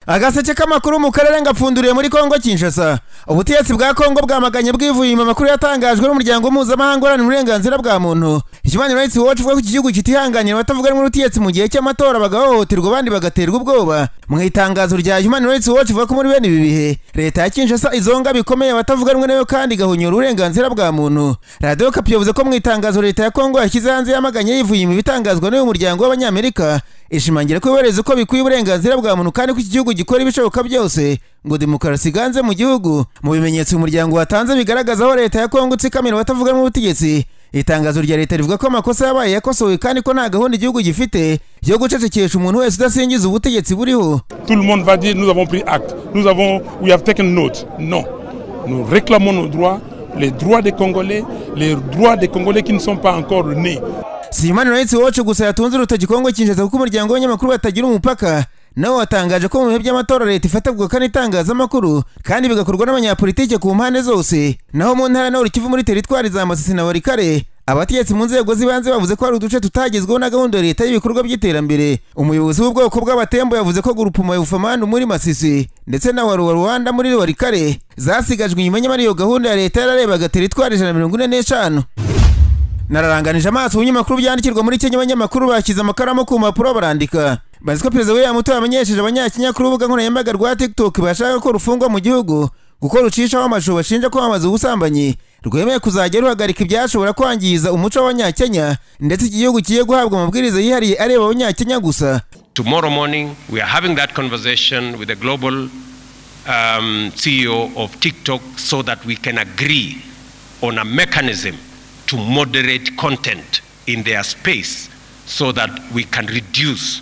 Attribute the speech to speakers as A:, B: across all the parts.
A: agaseke k'amakuru mu karere ngapfunduriye muri kongo kinshasa ubutegetsi bwa kongo bwamaganye bwivuye mu makuru yatangajwe n'umuryango mpuzamahanga uharanira uburenganzira bwa muntu human rights watch ivuga ko iki gihugu kitihanganira abatavuga rumwe n'ubutegetsi mu gihe cy'amatora bagahohoterwa abandi bagaterwa ubwoba mu itangazo rya human rights watch ivuga ko muri bene ibi bihe leta ya kinshasa izonga bikomeye abatavuga rumwe nayo kandi igahunyura uburenganzira bwa muntu radiyo kapi yavuze ko mu itangazo leta ya kongo yashyize hanze yamaganye yivuye mu bitangazwa n'uyu muryango w'abanyamerika ishimangira ko yubahiriza uko bikwiye uburenganzira bwa muntu kandi ko iki gihugu gikora ibishoboka byose ngo demokarasi iganze mu gihugu mu bimenyetso umuryango watanze bigaragaza aho leta ya kongo itsikamira abatavuga n'ubutegetsi itangazo rya leta rivuga ko amakosa yabaye yakosowe kandi ko nta gahunda igihugu gifite yo gucecekesha umuntu wese udasingiza ubutegetsi buriho
B: Tout le monde va dire nous avons pris acte, nous avons, we have taken note. Non, nous réclamons nos droits, les droits des Congolais, les droits des Congolais qui ne sont pas encore nés.
A: si human rights watch gusa yatunze urutoki kongo kinshasa kuko umuryango w'abanyamakuru batagira umupaka nawo watangaje ko mu bihe by'amatora leta ifata ubukana itangazamakuru kandi bigakorwa n'abanyapolitike ku mpande zose naho mu ntara nawe kivu muri teritwari za masisi na warikare abategetsi mu nzego z'ibanze bavuze ko hari uduce tutagezweho na gahunda ya leta y'ibikorwa by'iterambere umuyobozi w'ubwoko bw'abatembo yavuze ko gurupuma yufamanu muri masisi ndetse na waruwa rwanda muri warikare zasigajwe inyuma nyamara iyo gahunda ya leta yararebaga teritwari ijana na mirongo ine n'eshanu nararanganije amaso ibinyamakuru byandikirwa muri kenya abanyamakuru bashyize amakaramu ku mpapuro barandika bazi ko perezida william ruto yamenyesheje abanyakenya kuri urubuga nkoranyambaga rwa tiktok bashaka ko rufungwa mu gihugu kuko rucishaho amashusho bashinja kwamamaza ubusambanyi rwemeye kuzajya ruhagarika ibyashobora kwangiza umuco w'abanyakenya ndetse iki gihugu kigiye guhabwa amabwiriza yihariye areba abanyakenya gusa
C: Tomorrow morning, we are having that conversation with the global um, CEO of TikTok so that we can agree on a mechanism to moderate content in their space so that we can reduce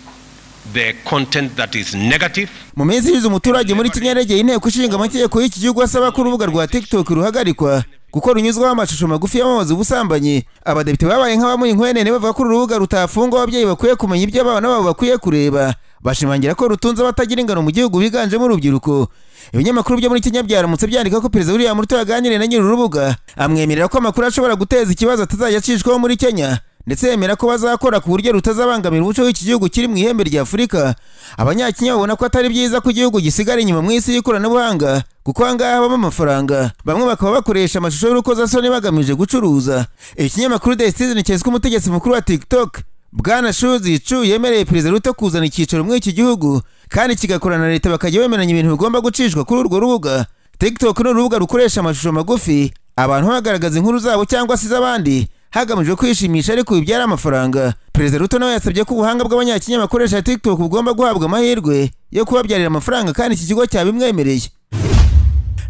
C: the content that is negative.
A: mu minsi ishize umuturage muri kenya yaregeye inteko ishinga amategeko y'iki gihugu asaba ko urubuga rwa tiktok ruhagarikwa kuko runyuzwaho amashusho magufi yamamaza ubusambanyi abadepite babaye nk'abamuha inkwenene bavuga ko uru rubuga rutafungwa ababyeyi bakwiye kumenya ibyo abana babo bakwiye kureba bashimangira ko rutunze abatagira ingano mu gihugu biganjemo urubyiruko ibinyamakuru byo muri kenya byaramutse byandika ko perezida william ruto yaganiriye na nyiri urubuga amwemerera ko amakuru ashobora guteza ikibazo atazajya acishwaho muri kenya ndetse yemera ko bazakora ku buryo rutazabangamira umuco w'iki gihugu kiri mu ihembe rya afurika abanyakenya babona ko atari byiza ko igihugu gisigara inyuma mu isi y'ikoranabuhanga kuko ahangaha habamo amafaranga bamwe bakaba bakoresha amashusho y'urukozasoni bagamije gucuruza ikinyamakuru the citizen cyeswe umutegetsi mukuru wa tiktok bwana shuzi cu yemereye perezida ruto kuzana icyicaro muri iki gihugu kandi kigakorana na leta bakajya bemeranya ibintu bigomba gucishwa kuri urwo rubuga tiktok ni urubuga rukoresha amashusho magufi abantu bagaragaza inkuru zabo cyangwa se iz'abandi hagamijwe kwishimisha ariko bibyara amafaranga perezida ruto nawe yasabye ko ubuhanga bw'abanyakenya bakoresha tiktok bugomba guhabwa amahirwe yo kubabyarira amafaranga kandi iki kigo cyabimwemereye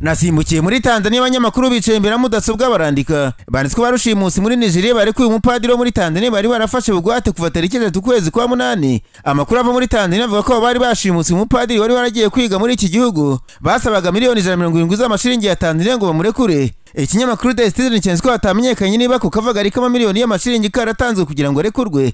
A: nasimbukiye muri tanzania abanyamakuru bicaye imbere ya mudasobwa barandika banditse ko barushimusi muri nigeria bari ko uyu mupadiri wo muri tanzania bari barafashe bugwate kuva tariki eshatu ukwezi kwa munani amakuru ava muri tanzania avuga ko abo bari bashimusi umupadiri wari waragiye kwiga muri iki gihugu basabaga miliyoni ijana na mirongo irindwi z'amashiringi ya tanzania ngo bamurekure ikinyamakuru the citizen cyanditse ko hatamenyekanye niba ku kavaga ariko amamiliyoni y'amashiringi karatanzwe kugira ngo arekurwe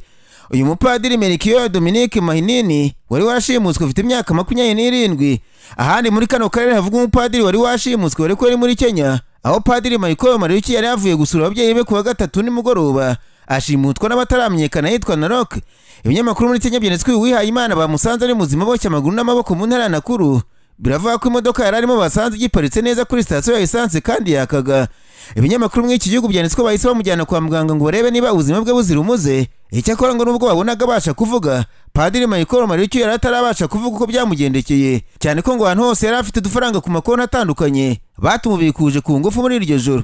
A: uyu mupadiri merikiyo dominique mahinini wari washimutswe ufite imyaka makumyabiri n'irindwi ahandi muri kano karere havuga umupadiri wari washimutswe wari kweri muri kenya aho padiri marikoyo mariuki yari yavuye gusura ababyeyi be ku wa gatatu nimugoroba ashimutwa n'abataramenyekana yitwa narok ibinyamakuru muri kenya byanditswe uyu wihaye imana bamusanze ari muzima boshye amaguru n'amaboko mu ntara ya nakuru biravuga ko imodoka yari arimo basanze igiparitse neza kuri sitasiyo ya esanse kandi yakaga ibinyamakuru muri iki gihugu byanditse ko bahise bamujyana kwa muganga ngo barebe niba ubuzima bwe buzira umuze icyakora ngo nubwo babonaga abasha kuvuga padiri mayikoro maricyo yari atarabasha kuvuga uko byamugendekeye cyane ko ngo ahantu hose yari afite udufaranga ku makonti atandukanye batumubikuje ku ngufu muri iryo joro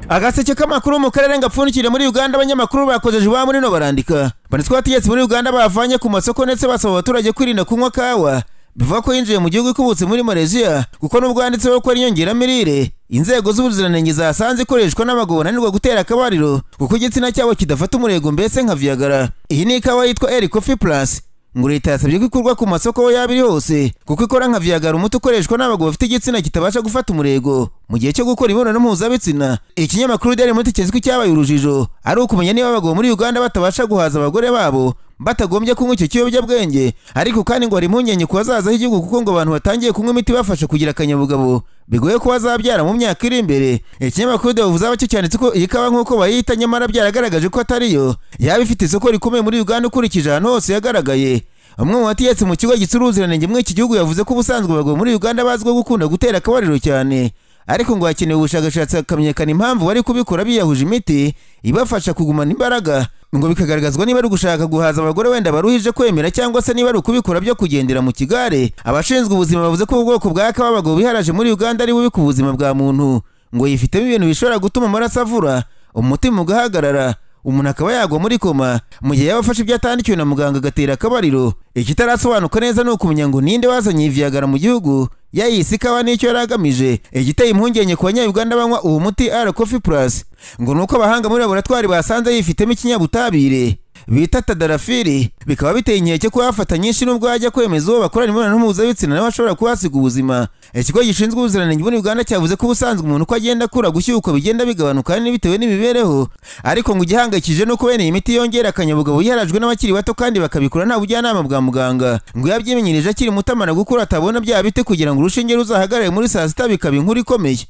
A: agaseke k'amakuru mu karere ngapfundikire muri uganda abanyamakuru bakojeje iwabo muri no barandika banditswe abategetsi muri uganda bavanye ku masoko ndetse basaba abaturage kwirinda kunywa kawa bivuga ko yinjiye mu gihugu ikubutse muri malaysia kuko nubwo handitseho ko ari inyongeramirire inzego z'ubuziranenge zasanze ikoreshwa n'abagabo bananirwa gutera akabariro kuko igitsina cyabo kidafata umurego mbese nka viagara iyi ni ikawa yitwa eri coffee plus ngo leta yasabye ko ikurwa ku masoko aho yaba iri hose kuko ikora nka viagara umuti ukoreshwa n'abagabo bafite igitsina kitabasha gufata umurego mu gihe cyo gukora imibonano mpuzabitsina ikinyamakuru daily monitor kizwi cyabaye urujijo ari ukumenya niba abagabo muri uganda batabasha guhaza abagore babo batagombye kunywa icyo kiyobyabwenge ariko kandi ngo hari impungenge ku bazaza h'igihugu kuko ngo abantu batangiye kunywa imiti ibafasha kugira akanyabugabo bigoye ko bazabyara mu myaka iri imbere ikinyamakuru de bavuze abacyo cyanditse ko iyi kawa nk'uko bayita nyamara byaragaragaje ko atariyo yaba ifite isoko rikomeye muri uganda ukurikije ahantu hose yagaragaye umwe mu bategetsi mu kigo gitsura ubuziranenge muri iki gihugu yavuze ko ubusanzwe abagabo muri uganda bazwiho gukunda gutera akabariro cyane ariko ngo hakenewe ubushakashatsi hakamenyekana impamvu bari kubikora biyahuje imiti ibafasha kugumana imbaraga ngo bikagaragazwa niba ari gushaka guhaza abagore wenda baruhije kwemera cyangwa se niba ari ukubikora byo kugendera mu kigare abashinzwe ubuzima bavuze ko ubwoko bwa kawa abagabo biharaje muri uganda ari bubi ku buzima bwa muntu ngo yifitemo ibintu bishobora gutuma amaraso avura umutima ugahagarara umuntu akaba yagwa muri koma mu gihe yaba afashe ibyo atandikiwe na muganga agatera akabariro ikitarasobanuka neza ni ukumenya ngo ninde wazanye iyi viagara mu gihugu yayise ikawa n'icyo yari agamije igiteye impungenge ku banyayuganda banywa uwo muti ara coffee plus ngo ni uko abahanga muri laboratwari basanze yifitemo ikinyabutabire bita tadarafiri bikaba biteye inkeke ko yafata nyinshi n'ubwo yajya kwemeza uwo bakorana imibonano mpuzabitsina nawe ashobora kuhasiga ubuzima ikigo gishinzwe ubuziranenge muri uganda cyavuze ko ubusanzwe umuntu uko agenda akura gushyuka bigenda bigabanuka kandi bitewe n'imibereho ariko ngo igihangayikije ni uko bene iyi miti yongera akanyabugabo yiharajwe n'abakiri bato kandi bakabikora nta bujyanama bwa muganga ngo iyo abyimenyerije akiri muto amara gukura atabona bya biti kugira ngo urushinge ruzahagarare muri saa sita bikaba inkuru ikomeye